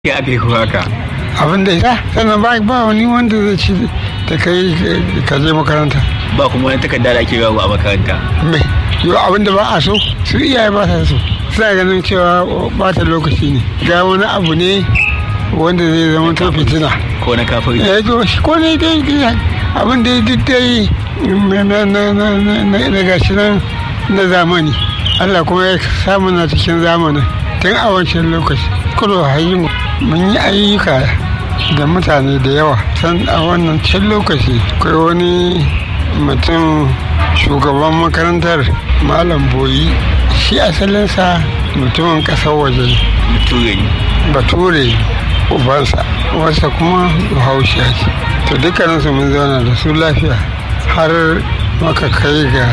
ya aka yi kuma haka abin da ya sannan ba ba wani wanda zai ci da kai ka je makaranta ba kuma wani takarda da ake yawo a makaranta me yau abin da ba a so su iyaye ba sa so suna ganin cewa bata lokaci ne ga wani abu ne wanda zai zama to fitina ko na kafin ya to shi ko ne dai dai abin da ya dai na na na na na gashi nan na zamani Allah kuma ya samu na cikin zamanin tun a wancan lokaci kudu hayi mun yi ayyuka da mutane da yawa san a wannan can lokaci akwai wani mutum shugaban makarantar malam boyi shi asalinsa mutumin ƙasar waje bature ne bature ubansa wasa kuma bahaushiya ce to dukkaninsu mun zauna da su lafiya har maka kai ga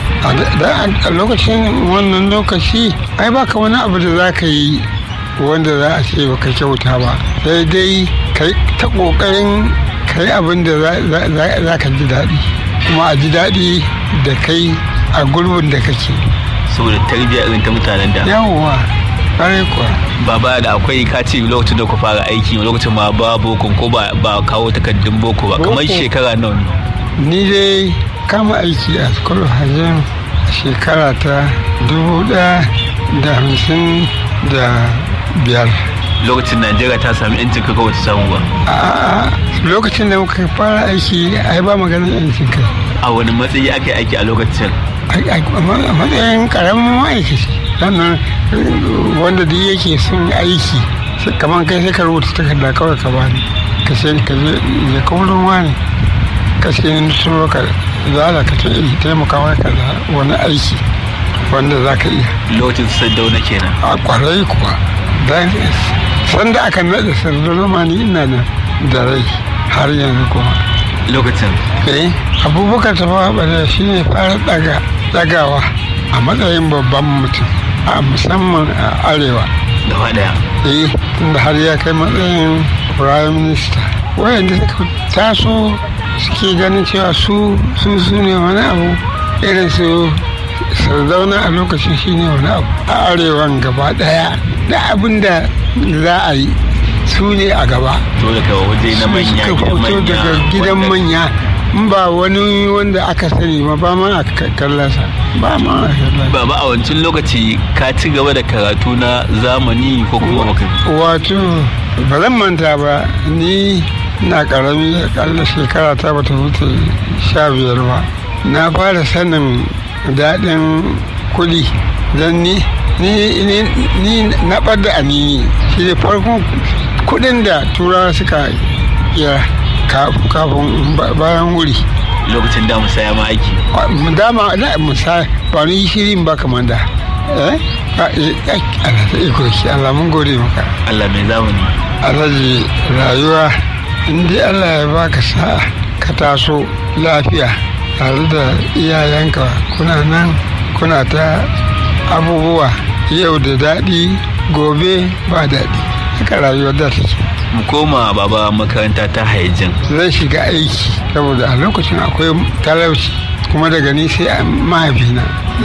a lokacin wannan lokaci ai baka wani abu da za ka yi wanda za a ce baka kyauta ba sai dai kai ta kokarin kai abin da za ka ji daɗi kuma a ji daɗi da kai a gurbin da kake saboda tarbiyya irin ta mutanen da yawwa ƙwarai kuwa baba da akwai ka ce lokacin da ku fara aiki lokacin ma ba boko ko ba ba kawo takardun boko ba kamar Boko. shekara nawa ne ni dai kama aiki a school hajjin a shekara ta dubu ɗaya da hamsin da biyar lokacin najeriya ta sami yancin kai ko bata samu ba a lokacin da muka fara aiki ai ba maganin yancin kai a wani matsayi aka yi aiki a lokacin a matsayin karamin ma'aikaci sannan wanda duk yake son aiki sai kamar kai sai ka rubuta takarda kawai ka bani ka ce ka je ya kaurin wani ka ce ni turo ka zala ka ce in taimaka maka da wani aiki wanda za ka iya lokacin saddauna kenan a kwarai kuwa dan sanda aka naɗa sardauna ma ni ina da da rai har yanzu kuma lokacin eh abubakar tafawa bala shi ne fara daga dagawa a matsayin babban mutum a musamman a arewa gaba daya eh tunda har ya kai matsayin prime minister wayanda suka taso suke ganin cewa su su su ne wani abu irin su sardauna a lokacin shi ne wani abu a arewan gaba daya da abin da za a yi su ne a gaba to daga waje na manya suka gidan fito manya daga gidan wanda- manya in ba wani wanda aka sani ba ba ma a kallasa ba ma a kallasa baba a wancan lokaci ka ci gaba da karatu na zamani ko kuma baka wato ba zan manta ba ni na karami akalla shekara ta bata wuce sha biyar ba na fara sanin daɗin kuɗi don ni ni ni- ni na ɓadda anini shi ne farkon kuɗin da turawa suka kira ka- kafin ba- bayan wuri lokacin da musaya ma aiki dama na musa ba ni shirin ba kamar da eh Ba- eh, eh, Allah ta iko shi Allah mun gode maka Allah mai zamani alhaji rayuwa in dai Allah ya baka sa'a ka taso lafiya tare da iyayenka kuna nan kuna ta abubuwa yau da daɗi gobe ba daɗi haka rayuwar da take mu koma baba makaranta ta haijin zan shiga aiki saboda a lokacin akwai talauci kuma daga ni sai a mahaifina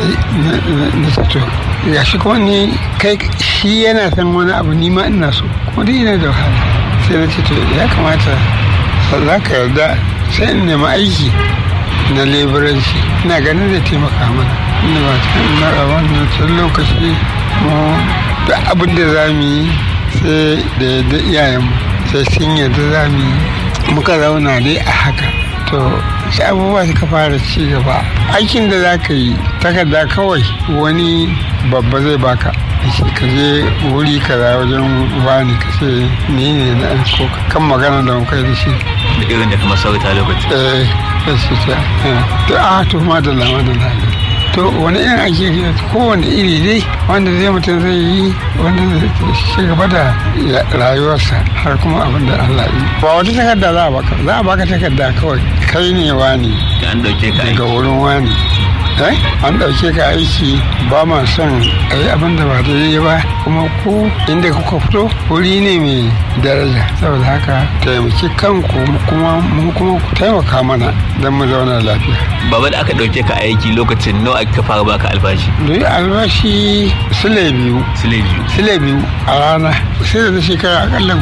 na sato ya shi kuma ni kai shi yana san wani abu ni ma ina so kuma dai ina da wahala sai na ce to ya kamata za ka yarda sai in nemi aiki na leburanci ina ganin zai taimaka mana ina ba ta ina a wannan can lokaci mu da abin da za mu yi sai da yadda iyayenmu sai sun yadda za mu yi muka zauna dai a haka to sai abubuwa suka fara ci gaba aikin da za ka yi takarda kawai wani babba zai baka shi ka je wuri kaza wajen wani ka ce ni ne na ko kan magana da muka yi da shi da irin da kuma sauta lokacin eh sai su ce eh, to a to ma da lama da lama to wani irin ake yi kowane iri dai wanda zai mutum zai yi wanda zai ci gaba da ya- rayuwarsa har kuma abin da Allah yi ba wata takarda za a baka za a baka takarda kawai kai ne wani an dauke ka daga aiki wurin wani eh an ɗauke ka aiki ba ma son a yi abin da ba daidai ba kuma ku inda kuka fito wuri ne mai daraja saboda haka taimaki kanku kuma mu kuma ku taimaka mana don mu zauna lafiya baba da aka ɗauke ka aiki lokacin nawa aka fara baka albashi duk albashi sile biyu sile biyu sile biyu a rana sai da na shekara akalla